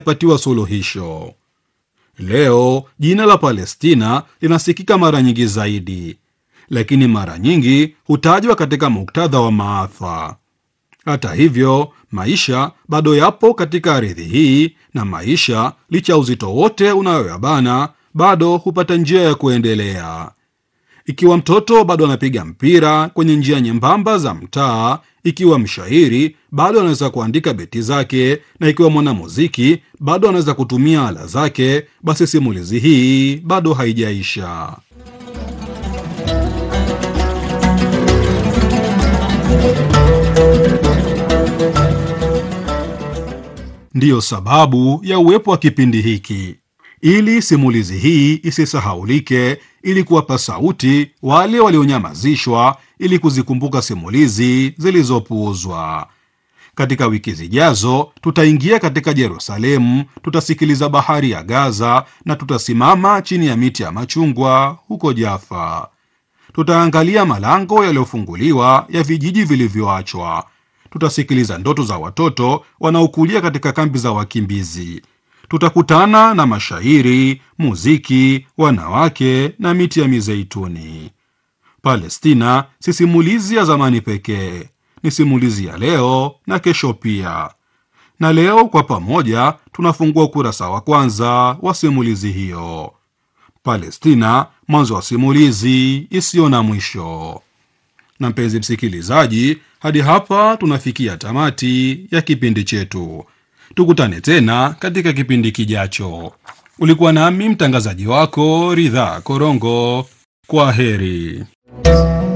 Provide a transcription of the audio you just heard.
patiwa suluhisho. Leo jina la Palestina linasikika mara nyingi zaidi, lakini mara nyingi hutajwa katika muktadha wa maafa. Hata hivyo, maisha bado yapo katika ardhi hii, na maisha licha ya uzito wote unayoyabana bado hupata njia ya kuendelea. Ikiwa mtoto bado anapiga mpira kwenye njia nyembamba za mtaa, ikiwa mshairi bado anaweza kuandika beti zake, na ikiwa mwanamuziki bado anaweza kutumia ala zake, basi simulizi hii bado haijaisha. Ndiyo sababu ya uwepo wa kipindi hiki, ili simulizi hii isisahaulike, ili kuwapa sauti wale walionyamazishwa, ili kuzikumbuka simulizi zilizopuuzwa. Katika wiki zijazo, tutaingia katika Yerusalemu, tutasikiliza bahari ya Gaza na tutasimama chini ya miti ya machungwa huko Jaffa. Tutaangalia malango yaliyofunguliwa ya vijiji vilivyoachwa. Tutasikiliza ndoto za watoto wanaokulia katika kambi za wakimbizi. Tutakutana na mashairi, muziki, wanawake na miti ya mizeituni. Palestina si simulizi ya zamani pekee, ni simulizi ya leo na kesho pia. Na leo kwa pamoja tunafungua ukurasa wa kwanza wa simulizi hiyo. Palestina, mwanzo wa simulizi isiyo na mwisho. Na mpenzi msikilizaji, hadi hapa tunafikia tamati ya kipindi chetu. Tukutane tena katika kipindi kijacho. Ulikuwa nami mtangazaji wako Ridhaa Korongo. Kwa heri.